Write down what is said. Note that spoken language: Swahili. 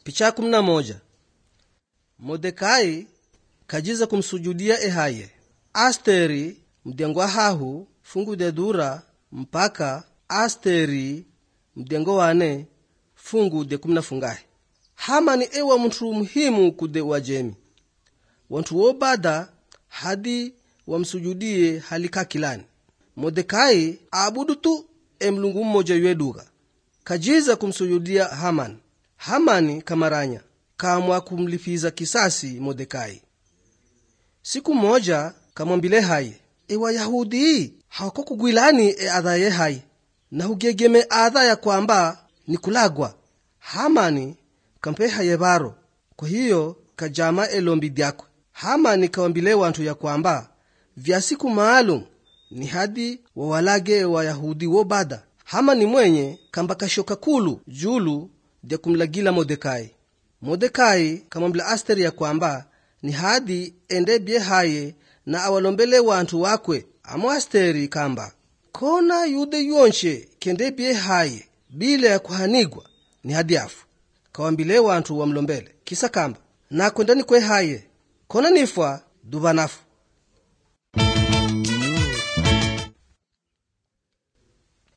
picha ya kumi na moja modekai kajiza kumsujudia ehaye asteri mdengo wa hahu fungu de dura mpaka asteri mdengo wane fungu de kumi na fungahe hamani ewa mntu muhimu kude wajemi wantu wobada hadi wamsujudie halika kilani modekai aabudu tu emlungu mmoja yweduga kajiza kumsujudia hamani hamani kamaranya kamwa kumlipiza kisasi modekai siku moja kamwambile haye ewayahudi hawako kugwilani e adha ye haye na hugegeme adha ya kwamba ni kulagwa hamani kampe haye baro kwa hiyo kajama elombi dyakwe hamani kawambile wantu ya kwamba vya siku maalum ni hadi wawalage wayahudi wobada hamani mwenye kamba kashoka kulu julu dya kumlagila modekai modekai kamwambila asteri ya kwamba ni hadi endebye haye na awalombele wantu wakwe amo asteri kamba kona yude yonshe kendebye haye bila ya kuhanigwa ni hadi afu kawambile wantu wamlombele kisa kamba nakwendani kwe haye kona nifwa duva nafu